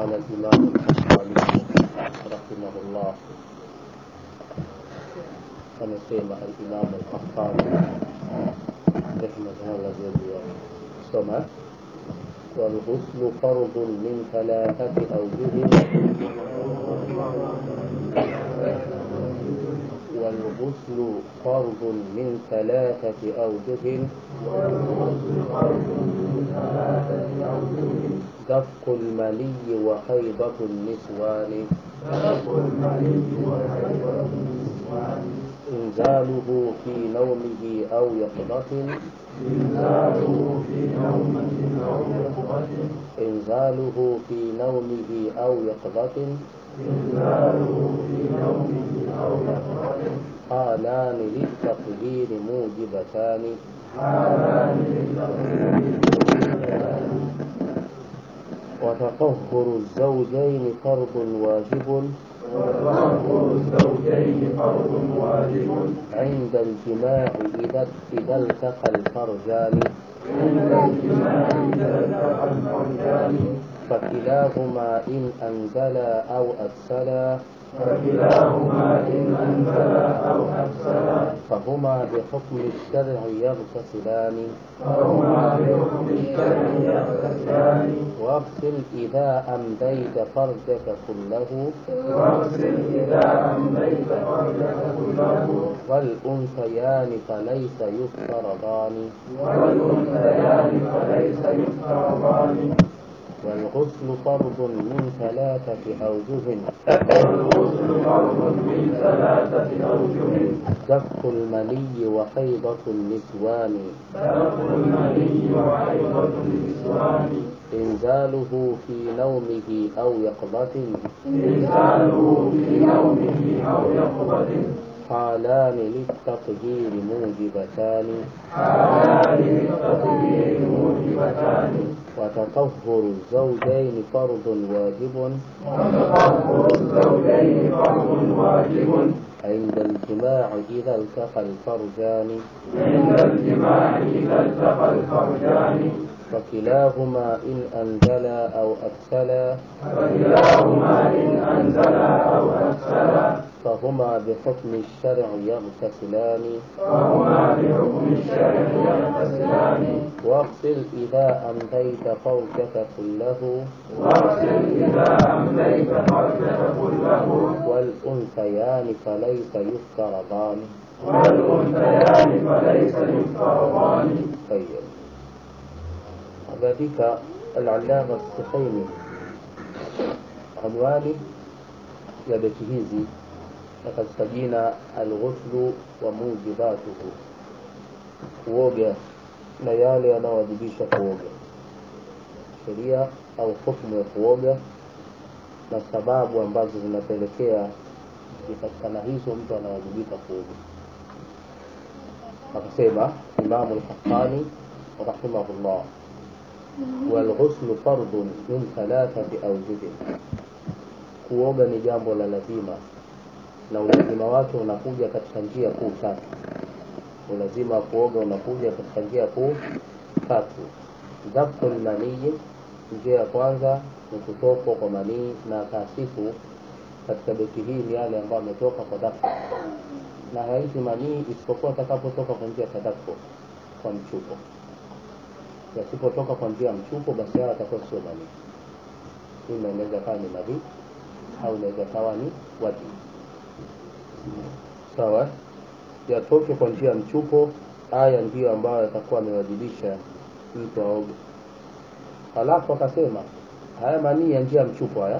قال الإمام البخاري رحمه الله amesema al-Imam al-Qahtani rahimahullah jalla soma والغسل فرض من ثلاثة أوجه والغسل فرض من ثلاثة أوجه دفق المني وحيضة النسوان إنزاله في نومه أو يقظة إنزاله في نومه أو يقظة إنزاله في نومه أو يقظة إنزاله في نومه أو يقظة حالان للتقدير موجبتان حالان للتقدير وتطهر الزوجين فرض واجب وتطهر الزوجين فرض واجب عند الجماع إذا إذا التقى الفرجان عند الجماع إذا التقى الفرجان فكلاهما إن أنزلا أو أكسلا فكلاهما إن أنزلا أو أكسلا فهما بحكم الشرع يغتسلان فهما بحكم الشرع يغتسلان واغسل إذا أمديت فرجك كله واغسل إذا أمليت فرجك كله والأنثيان فليس يفترضان والأنثيان فليس يفترضان والغسل فرض من ثلاثة أوجه والغسل فرض من ثلاثة أوجه دفق المني وحيضة النسوان دفع المني وحيضة النسوان إنزاله في نومه أو يقظة إنزاله في نومه أو يقظة حالان للتطهير موجبتان حالان للتطهير موجبتان وتطهر الزوجين فرض واجب وتطهر الزوجين فرض واجب عند الجماع إذا التقى الفرجان عند الجماع إذا التقى الفرجان فكلاهما إن أنزلا أو أكسلا فكلاهما إن أنزلا أو أكسلا فهما بحكم الشرع يغتسلان فهما بحكم الشرع يغتسلان واغسل إذا أمضيت فرجك كله واغسل إذا أمليت فرجك كله والأنثيان فليس يفترضان والأنثيان فليس يفترضان طيب كذلك العلامة السخيمي عنواني ya beti hizi na katika jina alghuslu wa mujibatuhu kuoga na yale yanayowajibisha kuoga sheria au hukumu ya kuoga na sababu ambazo zinapelekea zikipatikana hizo mtu anawajibika kuoga akasema imamu lhassani rahimahullah walghuslu fardun min thalathati aujubin kuoga ni jambo la lazima na ulazima wake unakuja katika njia kuu tatu ulazima wa kuoga unakuja katika njia kuu tatu dhafku lmanii njia ya kwanza ni kutokwa kwa manii na taasifu katika beti hii ni yale ambayo ametoka kwa dafu na haiti manii isipokuwa atakapotoka kwa njia ya tadafu kwa mchupo yasipotoka kwa njia ya mchupo basi hayo atakuwa sio manii ima inaweza kawa ni madhi au inaweza kawa ni wadi sawa yatoke kwa njia ya mchupo haya ndiyo ambayo yatakuwa amewajibisha mtu aoge halafu akasema haya manii ya njia ya mchupo haya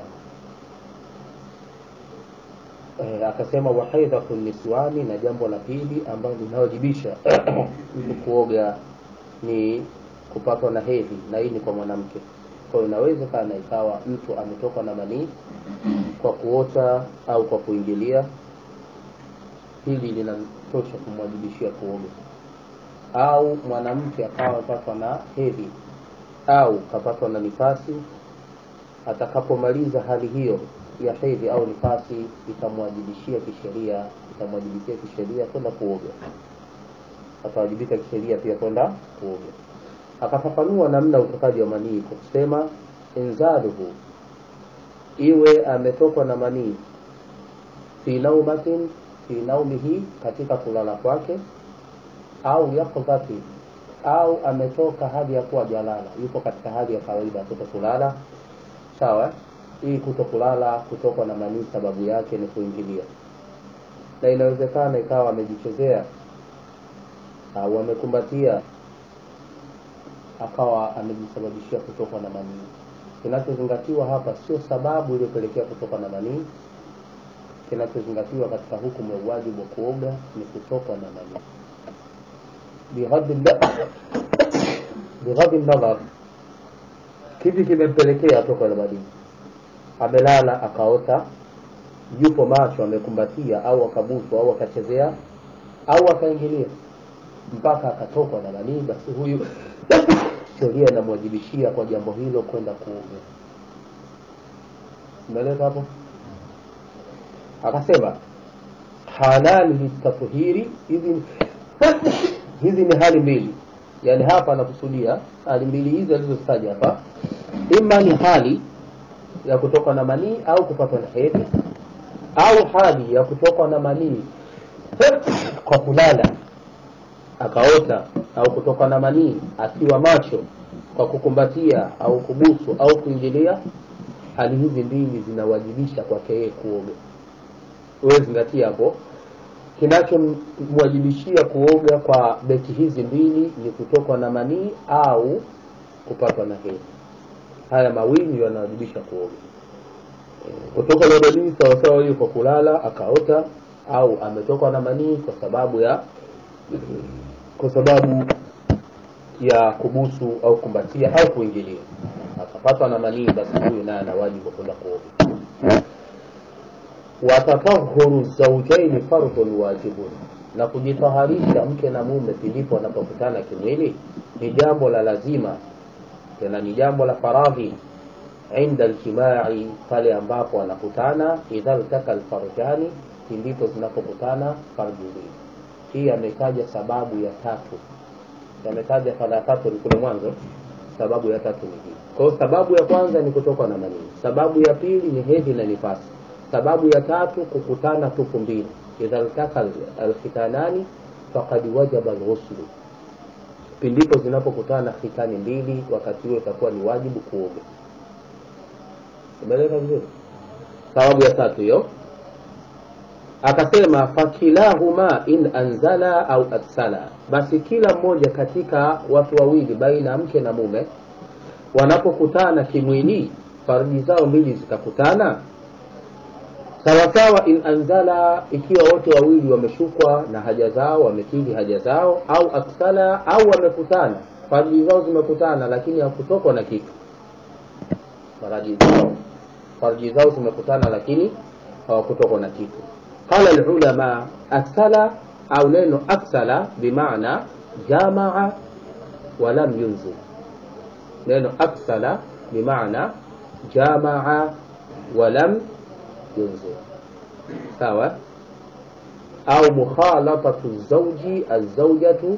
e, akasema wahaidhatu niswani na jambo la pili ambalo linawajibisha mtu kuoga ni kupatwa na hedhi na hii ni kwa mwanamke kwa hiyo inawezekana ikawa mtu ametoka na manii kwa kuota au kwa kuingilia hili linatosha kumwajibishia kuoga au mwanamke akawa amepatwa na hedhi au kapatwa na nifasi atakapomaliza hali hiyo ya hedhi au nifasi itamwajibishia kisheria itamwajibishia kisheria kwenda kuoga atawajibika kisheria pia kwenda kuoga akafafanua namna utokaji wa manii kwa kusema inzaluhu iwe ametokwa na manii fi naumatin fi naumihi katika kulala kwake au yaqdhati au ametoka hali ya kuwa jalala yupo katika hali ya kawaida ya kuto kulala sawa hii kuto kulala kutokwa na manii sababu yake ni kuingilia na inawezekana ikawa amejichezea au amekumbatia akawa amejisababishia kutokwa na manii kinachozingatiwa hapa sio sababu iliyopelekea kutoka na manii kinachozingatiwa katika hukumu ya uwajibu wa kuoga ni kutokwa na manii bighadhi nadhar kipi kimempelekea toka na manii amelala akaota yupo macho amekumbatia au akabusu au akachezea au akaingilia mpaka akatokwa na manii basi huyu sheria inamwajibishia kwa jambo hilo kwenda kuoga umeeleza hapo akasema halali litathhiri hizi hizi ni hali mbili yaani hapa anakusudia hali mbili hizi alizozitaja hapa ima ni hali ya kutoka na manii au kupatwa na hedhi au hali ya kutokwa na manii kwa kulala akaota au kutoka na manii akiwa macho kwa kukumbatia au kubusu au kuingilia hali hizi mbili zinawajibisha kwake yeye kuoga wewe zingatia hapo kinachomwajibishia kuoga kwa beti hizi mbili ni kutokwa na manii au kupatwa na hedhi haya mawili ndio yanawajibisha kuoga kutoka na manii sawasawa hiyo kwa kulala akaota au ametokwa na manii kwa sababu ya kwa sababu ya kubusu au kumbatia au kuingilia akapatwa na manii basi huyu naye ana wajibu wa kwenda kuoga watatahuru zaujaini fardhun wajibun na kujitaharisha mke na mume pilipo wanapokutana kimwili ni jambo la lazima tena ni jambo la faradhi inda aljimai pale ambapo wanakutana idha ltaka lfarjani ndipo zinapokutana farji mbili hii ametaja sababu ya tatu ametaja fala tatu ni kule mwanzo sababu ya tatu ni hii kwa hiyo sababu ya kwanza ni kutoka na manii sababu ya pili ni hedhi na nifasi sababu ya tatu kukutana tupu mbili idha ltaka alkhitanani fakad wajaba lghuslu pindipo zinapokutana khitani mbili wakati huo itakuwa ni wajibu kuoga umeeleka vizuri sababu ya tatu hiyo akasema fakilahuma in anzala au aksala basi kila mmoja katika watu wawili baina ya mke na mume wanapokutana kimwili farji zao mbili zikakutana sawasawa in anzala ikiwa wote wawili wameshukwa na haja zao wamekidhi haja zao au aksala au wamekutana farji zao zimekutana lakini hakutokwa na kitu faraji zao farji zao zimekutana lakini hawakutokwa na kitu qala alulama aksala au neno aksala bimaana jamaa walam yunzil neno aksala bimaana jamaa walam yunzil sawa au mukhalatatu zauji alzaujatu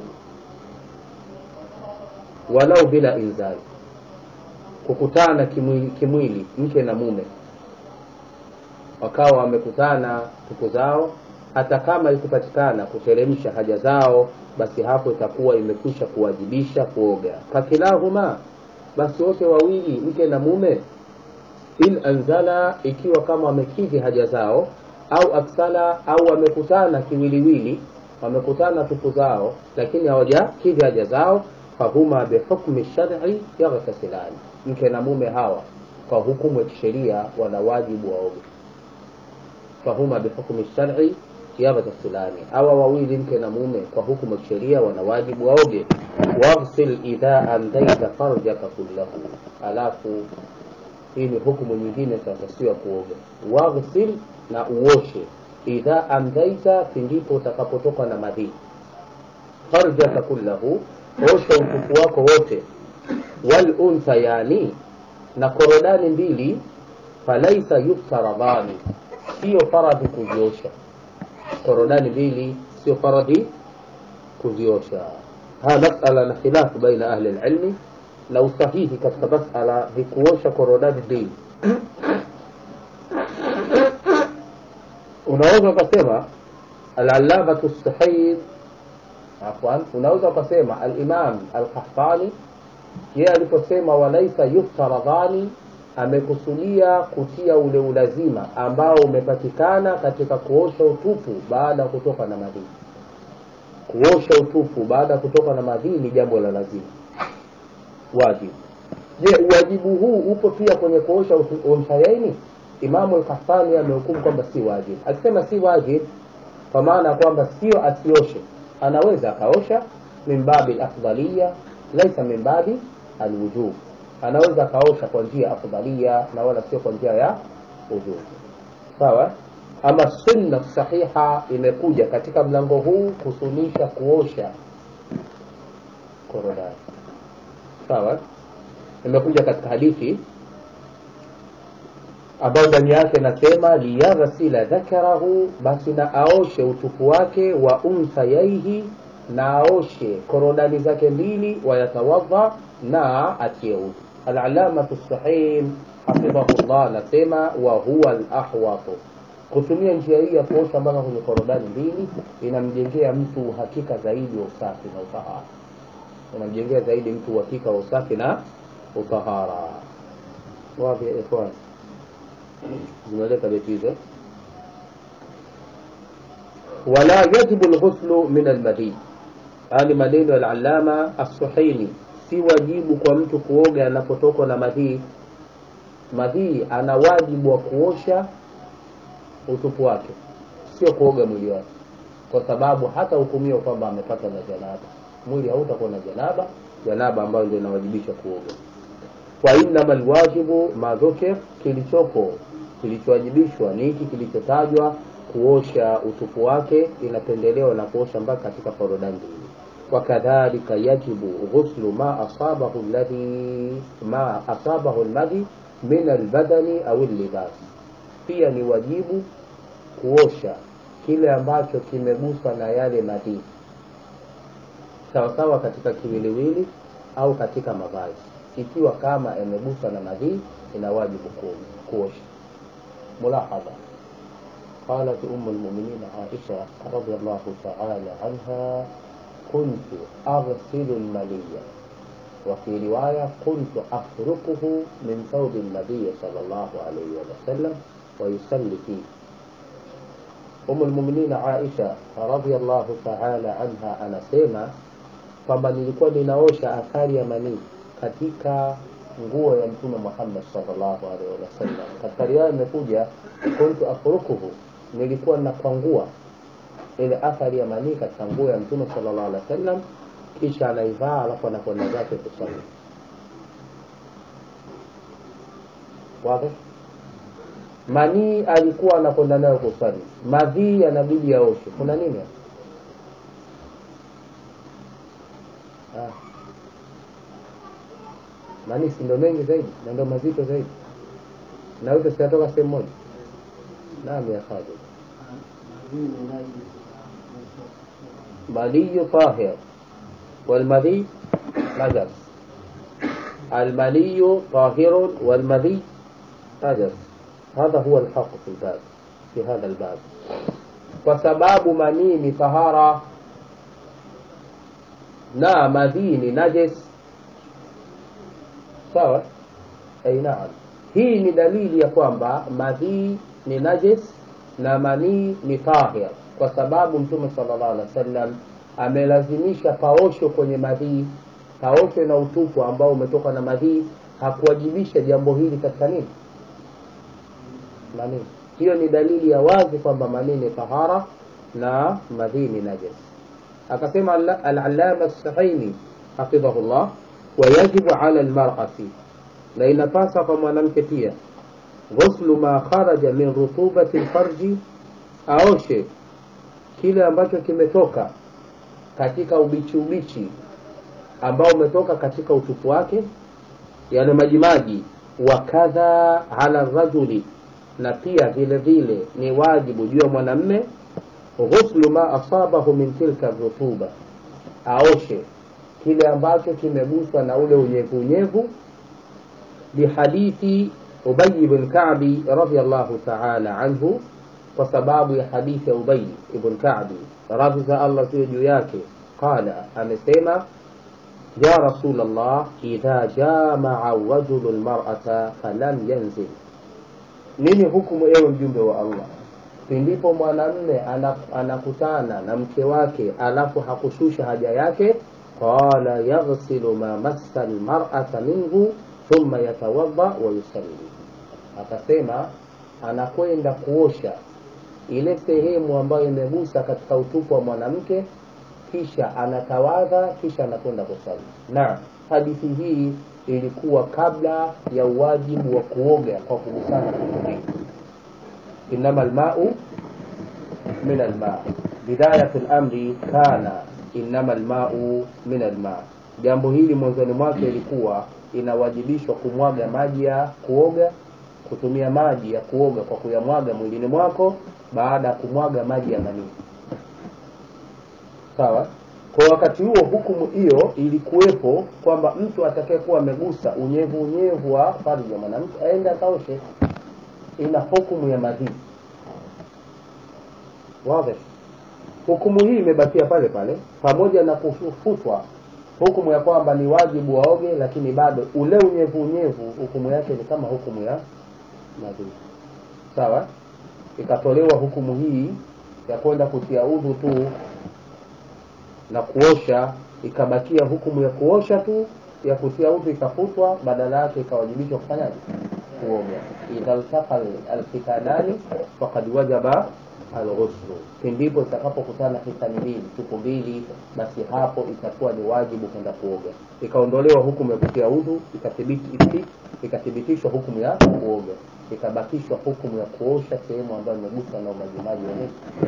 walau bila inzali kukutana kimwili, kimwili mke na mume wakawa wamekutana tupu zao hata kama ikupatikana kuteremsha haja zao basi hapo itakuwa imekwisha kuwajibisha kuoga fakilahuma basi wote wawili mke na mume in anzala ikiwa kama wamekidhi haja zao au aksala au wamekutana kiwiliwili wamekutana tupu zao lakini hawajakidhi haja zao fahuma bihukmi shari yaghtasilani mke na mume hawa kwa hukumu ya kisheria wana wajibu waoge fahuma bihukmi shari yaghtasilani hawa wawili mke na mume kwa hukumu ya kisheria wana wajibu waoge waghsil idha amdaita farjaka kullahu alafu hii ni hukumu nyingine tunatakiwa kuoga waghsil na uoshe idha amdaita pindipo utakapotoka na madhi farjaka kullahu osha utupu wako wote wal unsayani na korodani mbili falaisa yuftaradhani sio faradhi kuziosha korodani mbili sio faradhi kuziosha haya masala na khilafu baina ahli lilmi na usahihi katika masala ni kuosha korodani mbili unaweza ukasema alallamatu sahih afwan unaweza ukasema alimam alqahtani yeye aliposema walaisa yuftaradhani amekusudia kutia ule ulazima ambao umepatikana katika kuosha utupu baada ya kutoka na madhii kuosha utupu baada ya kutoka na madhii ni jambo la lazima wajibu je uwajibu huu upo pia kwenye kuosha umsayaini imamu lkahfani amehukumu kwamba si wajib akisema si wajib kwa maana ya kwamba sio asioshe anaweza akaosha min babi afdalia laisa min babi alwujub anaweza akaosha kwa njia afdalia na wala sio kwa njia ya wujub sawa ama sunna sahiha imekuja katika mlango huu kusunisha kuosha korodani sawa imekuja katika hadithi ambayo ndani yake nasema liyaghsila dhakarahu basi na aoshe utupu wake wa unthayaihi na aoshe korodani zake mbili wayatawadha na atie udhu alalamatu sahim hafidhahullah anasema wa huwa alahwatu kutumia njia hii ya kuosha mpaka kwenye korodani mbili inamjengea mtu uhakika zaidi wa usafi na utahara inamjengea zaidi mtu uhakika wa usafi na utahara wapi ya ikhwan zimeleta beti hizo wala yajibu lghuslu min almadhi haya ni maneno ya alalama assuhaini si wajibu kwa mtu kuoga anapotokwa na madhii madhii ana wajibu wa kuosha utupu wake sio kuoga mwili wake kwa sababu hata hukumiwa kwamba amepata na janaba mwili hautakuwa na janaba janaba ambayo ndio inawajibisha kuoga wa innama lwajibu ma dhukir kilichopo kilichowajibishwa ni hiki kilichotajwa kuosha utupu wake inapendelewa na kuosha mpaka katika korodani mbili wakadhalika yajibu ghuslu ma asabahu alladhi ma asabahu almadhi min albadani au llibas pia ni wajibu kuosha kile ambacho kimeguswa na yale madhii sawasawa katika kiwiliwili au katika mavazi ikiwa kama yameguswa na madhii ina wajibu kuosha mulahadha قالت أم المؤمنين عائشة رضي الله تعالى عنها كنت أغسل المني وفي رواية كنت أفركه من ثوب النبي صلى الله عليه وسلم ويصلي فيه أم المؤمنين عائشة رضي الله تعالى عنها anasema kwamba nilikuwa ninaosha athari ya manii katika nguo ya mtume Muhammad sallallahu alaihi wasallam. Katika riwaya imekuja kuntu afrukuhu, nilikuwa nakwangua ile athari ya manii katika nguo ya mtume sallallahu alaihi wasallam, kisha anaivaa alafu anakwenda zake kusali. Wazi? Manii alikuwa anakwenda nayo kusali, madhii yanabidi yaoshe. Kuna nini hapa? Ah. Manii si ndo mengi zaidi na ndo mazito zaidi, na yote sinatoka sehemu moja. Naam ya Khalid. ملي طاهر والمذي نجس الملي طاهر والمذي نجس هذا هو الحق في الباب في هذا الباب وسباب مني طهارة na madhii ni najis sawa ai naam hii ni dalili ya kwamba madhii ni najis na manii ni tahir kwa sababu mtume sallallahu alaihi wasallam amelazimisha paosho kwenye madhii paosho na utupu ambao umetoka na madhii hakuwajibisha jambo hili katika nini manii hiyo ni dalili ya wazi kwamba manii ni tahara na madhii ni najis akasema al-allama as-sahaini hafidhahullah wayajibu ala almar'ati na inapasa kwa mwanamke pia ghuslu ma kharaja min rutubati alfarji aoshe kile ambacho kimetoka katika ubichi ubichi ambao umetoka katika utupu wake yani majimaji wa kadha ala rajuli na pia vile vile ni wajibu juu ya mwanamme ghuslu ma asabahu min tilka rutuba aoshe kile ambacho kimeguswa na ule unyevu unyevu lihadithi Ubay bin Ka'bi radhiyallahu ta'ala anhu kwa sababu ya hadithi ya ubay ibn kabi radhi za allah ziwe juu yake qala amesema ya rasul llah idha jamaa rajulu lmarata falam yanzil nini hukumu ewe mjumbe wa allah pindipo mwanamme anakutana na mke wake alafu hakushusha haja yake qala yaghsilu ma massa lmarata minhu thumma yatawadha wa yusalli akasema anakwenda kuosha ile sehemu ambayo imegusa katika utupu wa mwanamke kisha anatawadha kisha anakwenda kusali na hadithi hii ilikuwa kabla ya uwajibu wa kuoga kwa kugusana kimwili inama almau min alma bidayatu lamri kana inama almau min alma jambo hili mwanzoni mwake ilikuwa inawajibishwa kumwaga maji ya kuoga kutumia maji ya kuoga kwa kuyamwaga mwilini mwako baada ya kumwaga maji ya manii sawa kwa wakati huo hukumu hiyo ilikuwepo kwamba mtu atakayekuwa amegusa unyevu unyevu wa fardhi ya mwanamke aende akaoshe ina hukumu ya madhii wazi hukumu hii imebakia pale pale pamoja na kufutwa hukumu ya kwamba ni wajibu waoge lakini bado ule unyevu unyevu hukumu yake ni kama hukumu ya madhii sawa ikatolewa hukumu hii ya kwenda kutia udhu tu na kuosha ikabakia hukumu ya kuosha tu ya kutia udhu ikafutwa badala yake ikawajibishwa kufanyaje kuoga idha ltaqa alfitanani fakad wajaba alghuslu pindipo itakapokutana hitani mbili tupu mbili basi hapo itakuwa ni wajibu kwenda kuoga ikaondolewa hukumu ya kutia udhu ikathibitishwa hukumu ya kuoga ikabakishwa hukumu ya kuosha sehemu ambayo imeguswa na umajimaji wenyewe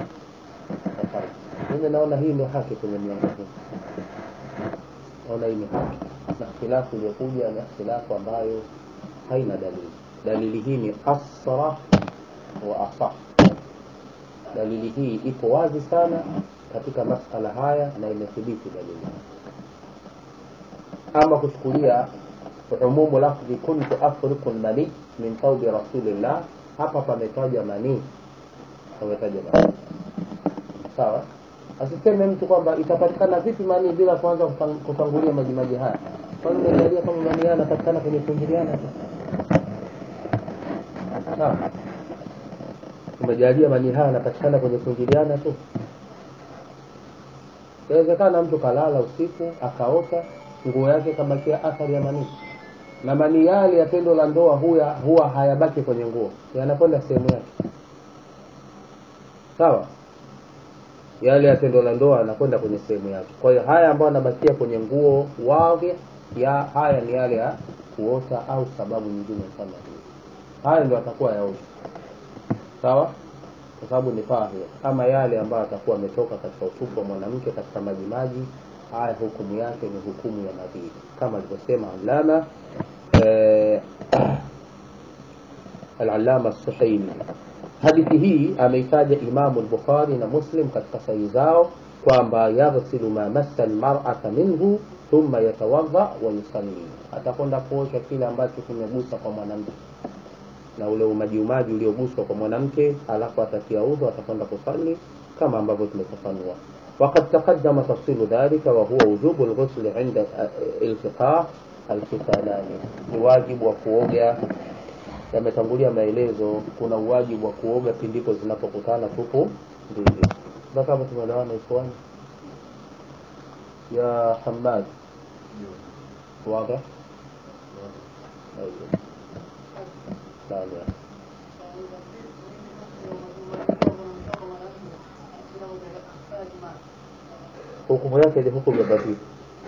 mimi naona hii ndio haki kwenye mlango huu naona hii ni haki na ikhtilafu iliyokuja ni ikhtilafu ambayo haina dalili dalili hii ni asrah wa asah dalili hii ipo wazi sana katika masala haya na imethibiti dalili ama kuchukulia umumu lafdhi kuntu afriku lmani min thaubi rasulillah hapa pametaja manii pametaja manii sawa asiseme mtu kwamba itapatikana vipi manii bila kwanza kutangulia majimaji haya kwani umejalia kama manii haya yanapatikana kwenye kuingiliana tu sawa umejalia manii haya yanapatikana kwenye kuingiliana tu inawezekana mtu kalala usiku akaota nguo yake kabakia athari ya manii na manii yale ya tendo la ndoa huya huwa hayabaki kwenye nguo yanakwenda sehemu yake sawa yale ya tendo la ndoa yanakwenda kwenye sehemu yake kwa hiyo haya ambayo yanabakia kwenye nguo wage ya haya ni yale ya kuota au sababu nyingine kama hiyo haya ndio atakuwa yaosha sawa kwa sababu ni fahia ama yale ambayo atakuwa ametoka katika utupu wa mwanamke katika majimaji haya hukumu yake ni hukumu ya madhiri kama alivyosema alama eh, alalama suhaimi hadithi hii ameitaja imamu lbukhari na muslim katika sahihi zao kwamba yaghsilu ma massa lmarata minhu thumma yatawadha wa yusalli atakwenda kuosha kile ambacho kimegusa kwa mwanamke na ule umajiumaji ulioguswa kwa mwanamke alafu atatia udhu atakwenda kusali kama ambavyo tumefafanua وقد تقدم تفصيل ذلك وهو وجوب الغسل عند التقاء الختانان ni wajibu wa kuoga yametangulia maelezo kuna uwajibu wa kuoga pindipo zinapokutana tupu mbili mpaka hapo tumeelewana ikhwani ya hamad واضح أيوه نعم يا hukumu yake ni hukumu ya batili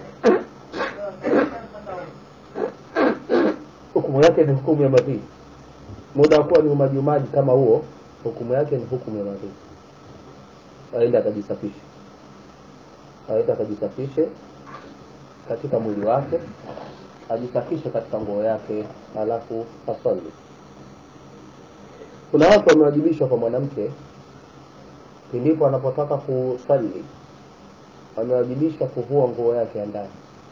hukumu yake ni hukumu ya madhii muda wa kuwa ni umajiumaji kama huo hukumu yake ni hukumu ya madhii aenda akajisafishe aenda akajisafishe katika mwili wake ajisafishe katika nguo yake alafu asali kuna watu wamewajibishwa kwa mwanamke pindipo anapotaka kusali wamewajibishwa kuvua nguo yake ya ndani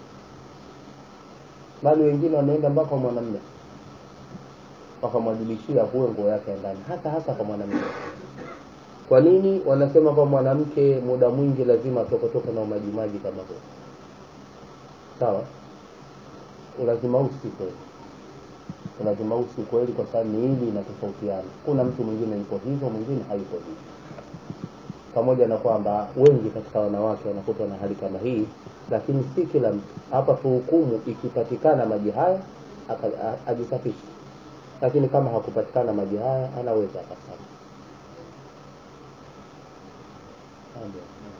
bali wengine wameenda mpaka kwa mwanamume wakamwajibishia avue nguo yake ya ndani hasa hasa kwa mwanamume kwa nini wanasema kwa mwanamke muda mwingi lazima atokotoke na umajimaji kama huo sawa ulazima huu si kweli ulazima huu si kweli kwa sababu miili inatofautiana kuna mtu mwingine yuko hivyo mwingine hayuko hivyo pamoja na kwamba wengi katika wanawake wanakutwa na hali kama hii lakini si kila mtu hapa tuhukumu ikipatikana maji haya aka- a- ajisafishe lakini kama hakupatikana maji haya anaweza akasali Amen.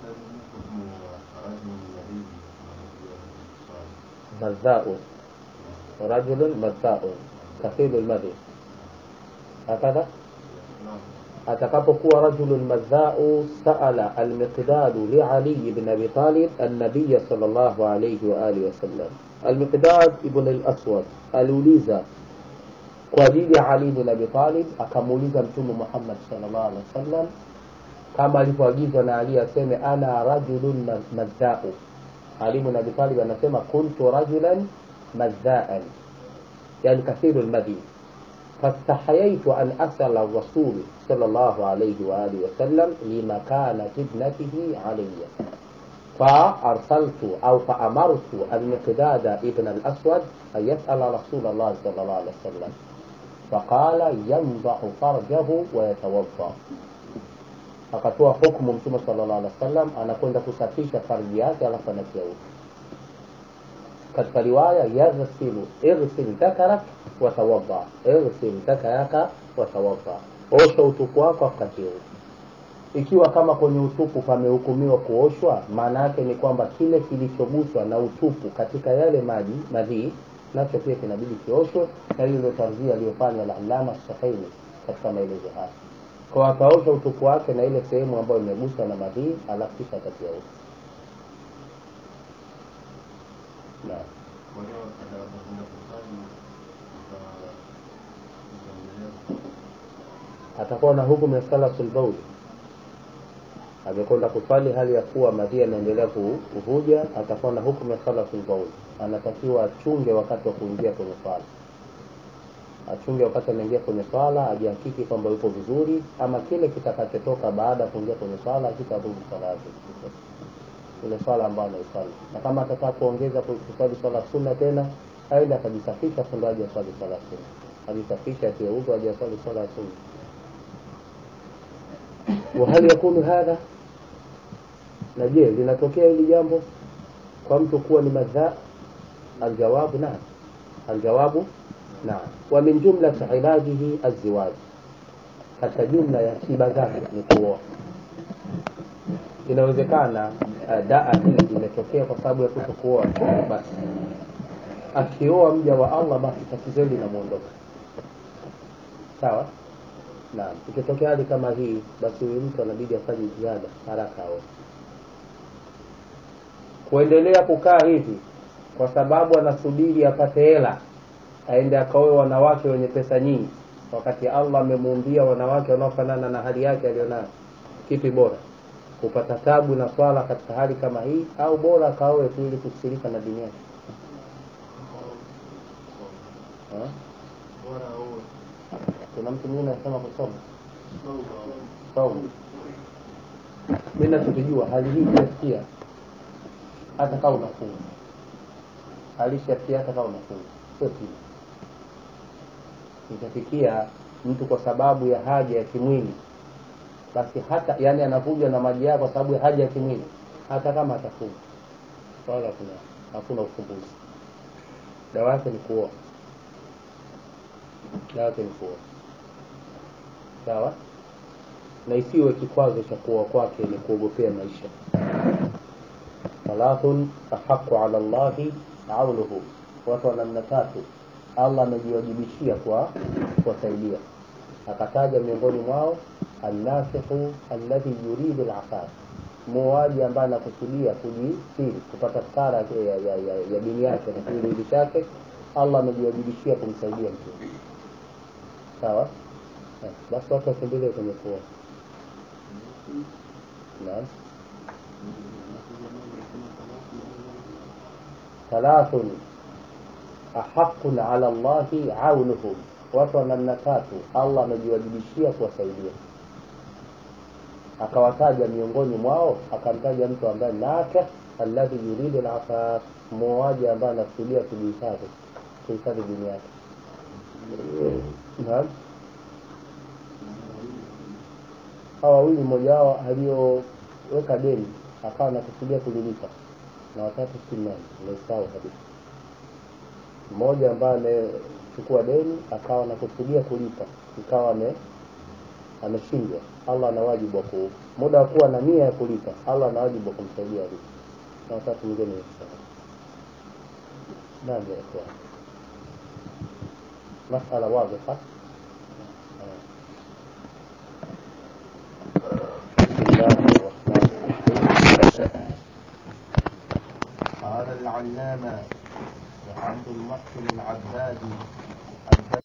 مذاء رجل مذاء كثير المذي هكذا atakapokuwa rajulun madhau saala almiqdadu liali bn abi talib annabiya salllahu alaihi waalihi wasallam almiqdad ibn alaswad aliuliza kwa ajili ya ali bn abi talib akamuuliza mtume muhammad salllah alih wasallam kama alivyoagizwa na ali aseme ana rajulun madhau ali bn abi talib anasema kuntu rajulan madhaan yani kathiru lmadhi فاستحييت أن أسأل الرسول صلى الله عليه وآله وسلم لمكانة ابنته علي فأرسلت أو فأمرت المقداد ابن الأسود أن يسأل رسول الله صلى الله عليه وسلم فقال ينضح فرجه ويتوضأ akatoa hukumu mtume sallallahu alaihi wasallam anakwenda kusafisha farji yake alafu anatia udhu katika riwaya yaghsilu ighsil dhakarak watawadda ighsil dhakaraka watawadda osha utupu wako akatie udhu ikiwa kama kwenye utupu pamehukumiwa kuoshwa maana yake ni kwamba kile kilichoguswa na utupu katika yale maji madhii nacho pia kinabidi kioshwe na hiyo ndio tarzia aliyofanya alalama sahaini katika maelezo haya kwa akaosha utupu wake na ile sehemu ambayo imeguswa na madhii alafu kisha akatia udhu naam atakuwa na hukumu ya salasul bauli amekwenda kuswali hali ya kuwa madhi anaendelea kuvuja atakuwa na hukumu ya salatul bauli anatakiwa achunge wakati wa kuingia kwenye swala achunge wakati anaingia kwenye swala ajihakiki kwamba yupo vizuri ama kile kitakachotoka baada ya kuingia kwenye swala kitadhuru swala yake ile swala ambayo anaiswali na kama atataka kuongeza kuswali swala sunna tena aende akajisafisha ndo aje aswali swala sunna ajisafisha atie udhu aje aswali swala ya sunna وهل يكون هذا na je linatokea hili jambo kwa mtu kuwa ni madhaa aljawabu naam aljawabu naam wa min jumlati ilajihi alziwaj katika jumla ya tiba zake ni kuoa inawezekana uh, daa hii imetokea kwa sababu ya kuto kuoa basi akioa mja wa allah basi tatizo hili linamwondoka sawa naam ikitokea hali kama hii basi huyu mtu anabidi afanye ziada haraka aoe kuendelea kukaa hivi kwa sababu anasubiri apate hela aende akaoe wanawake wenye pesa nyingi wakati allah amemuumbia wanawake wanaofanana na hali yake aliyonayo kipi bora kupata tabu na swala katika hali kama hii au bora akaoe tu ili kusirika na dini yake Ha? kuna mtu mwingine anasema kusoma saumu mi nachokijua hali hii itafikia hata kaa unafunga alishafikia hata kaa unafunga sio tiba itafikia mtu kwa sababu ya haja ya kimwili basi hata yani anavuja na maji yao kwa sababu ya haja ya kimwili hata kama atafunga wala kuna hakuna ufumbuzi dawa yake ni kuoa dawa yake ni kuoa sawa na isiwe kikwazo cha kuoa kwake ni kuogopea maisha thalathun ahaqu ala llahi aunuhu watu wa namna tatu allah amejiwajibishia kwa kuwasaidia akataja miongoni mwao annasihu alladhi yuridu lafaf muoaji ambaye anakusudia kujisiri kupata stara ya, ya, ya, ya, ya dini yake na kiwiliwili chake allah amejiwajibishia kumsaidia mtu sawa Eh, basi watu wakimbilie kwenye kuoa naam thalathun ahaqun ala llahi aunuhum watu wa namna tatu allah amejiwajibishia kuwasaidia akawataja miongoni mwao akamtaja mtu ambaye nakih alladhi yuridu alafaf muoaji ambaye anakusudia kujihifadhi kuhifadhi dini yake naam hawa wawili mmoja wao aliyoweka deni akawa anakusudia kulilipa na watatu si nani nimesahau kabisa mmoja ambaye amechukua deni akawa anakusudia kulipa ikawa ame ameshindwa allah ana wajibu wa ku muda wa kuwa na nia ya kulipa allah ana wajibu wa kumsaidia alipe na watatu mwingine nimesahau nani ya masala wadhiha بسم الله الرحمن الرحيم قال العلامة عبد المحسن العبادي